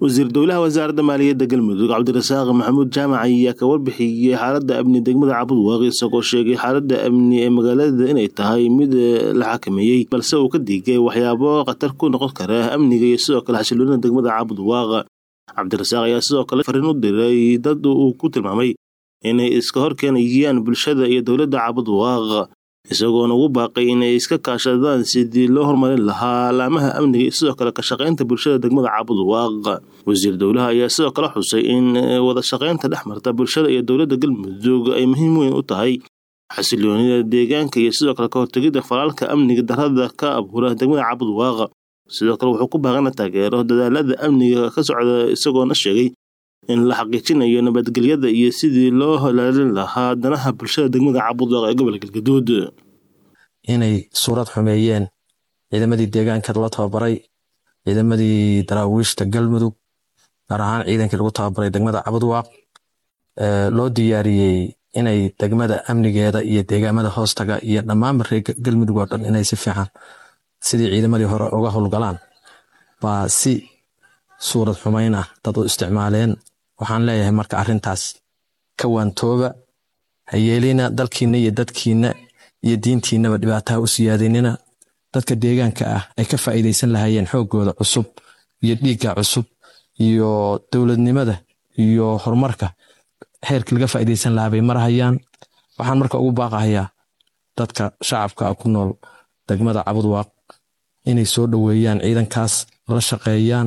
wasiir dowlaha wasaaradda maaliyadda galmudug cabdirasaaq maxamuud jaamac ayaa ka warbixiyey xaaladda amni degmada cabudwaaq isagoo sheegay xaaladda amni ee magaalada inay tahay mid la xakameeyey balse uu ka digay waxyaabo khatar ku noqon kara amniga iyo sidoo kale xasiloonida degmada cabudwaaq cabdirasaaq ayaa sidoo kale fariin u diray dad uu ku tilmaamay inay iska hor keenayaan bulshada iyo dowladda cabudwaaq isagoona ugu baaqay inay iska kaashadaan sidii loo horumarin lahaa laamaha amniga iyo sidoo kale ka shaqaynta bulshada degmada cabudwaaq wasiir dowlaha ayaa sidoo kale xusay in wada shaqaynta dhex marta bulshada iyo dowladda galmudug ay muhiim weyn u tahay xasiloonida deegaanka iyo sidoo kale ka hortegidda falaalka amniga darada ka abuura degmada cabudwaaq sidoo kale wuxuu ku baaqana taageero dadaalada amniga ka socda isagoona sheegay in la xaqiijinayo nabadgelyada iyo sidii loo holaalin lahaa danaha bulshada degmada cabudwaaq ee gobolka galgaduud inay suurad xumeeyeen ciidamadii deegaanka la tababaray ciidamadii daraawiishta galmudug gaar ahaan ciidankii lagu tababaray degmada cabudwaaq loo diyaariyey inay degmada amnigeeda iyo deegaamada hoostaga iyo dhammaanba reer galmudug oo dhan inay si fiican sidii ciidamadii hore uga howlgalaan baa si suurad xumayn ah dad u isticmaaleen waxaan leeyahay marka arrintaas ka waantooba ha yeelina dalkiinna iyo dadkiinna iyo diintiinnaba dhibaataha u siyaadinina dadka deegaanka ah ay ka faa'iidaysan lahaayeen xooggooda cusub iyo dhiigga cusub iyo dowladnimada iyo horumarka heerkii laga faa'iidaysan lahaa bay marahayaan waxaan marka ugu baaqahayaa dadka shacabka ah ku nool degmada cabudwaaq inay soo dhoweeyaan ciidankaas la shaqeeyaan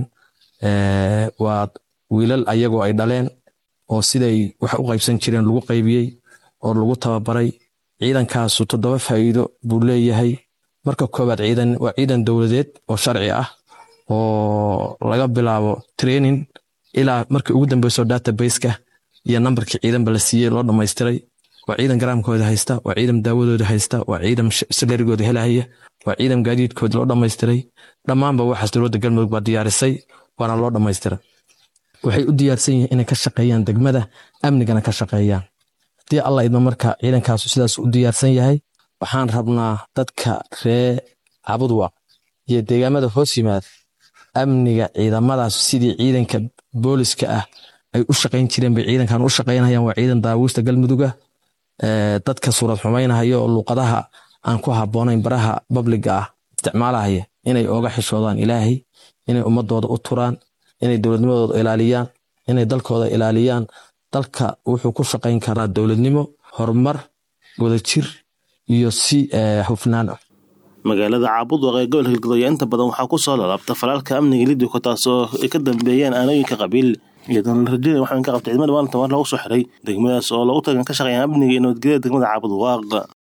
waa wiilal ayagoo ay dhaleen oo siday wax u qaybsan jireen lagu qaybiyey oo lagu tababaray ciidankaasu toddoba faa'iido buu leeyahay marka koowaad ciidan waa ciidan dowladeed oo sharci ah oo laga bilaabo training ilaa markii ugu dambeyso databaseka iyo nambarkii ciidanba la siiyey loo dhammaystiray waa ciidan garaamkooda haysta waa ciidan daawadooda haysta waa ciidan salarigooda helahaya waa ciidan gaadiidkooda loo dhammaystiray dhammaanba waxaas dowladda galmudug baa diyaarisay waana loo dhammaystira waxay u diyaarsan yihiin inay ka shaqeeyaan degmada amnigana ka shaqeeyaan haddii alla idma marka ciidankaasu sidaas u diyaarsan yahay waxaan rabnaa dadka ree cabudwaq iyo deegaamada hoos yimaad amniga ciidamadaas sidii ciidanka booliska ah ay u shaqayn jireen bay ciidankan u shaqaynayaan waa ciidan daawiista galmuduga dadka suurad xumaynahaya oo luuqadaha aan ku habboonayn baraha babliga ah isticmaalahaya inay ooga xishoodaan ilaahay inay ummadooda u turaan inay dowladnimadooda ilaaliyaan inay dalkooda ilaaliyaan dalka wuxuu ku shaqayn karaa dowladnimo horumar wadajir iyo si hufnaan ah magaalada caabudwaq ee gobolka galgaduud ayaa inta badan waxaa ku soo lalaabta falaalka amniga lidiko taasoo ay ka dambeeyeen aanooyinka qabiil iyadoona la rajeynaya waxaan ka qabtay ciidamada maalinta waar lagu soo xiray degmadaas oo lagu tagan ka shaqeeyaan amniga iyo nabadgelyada degmada caabudwaaq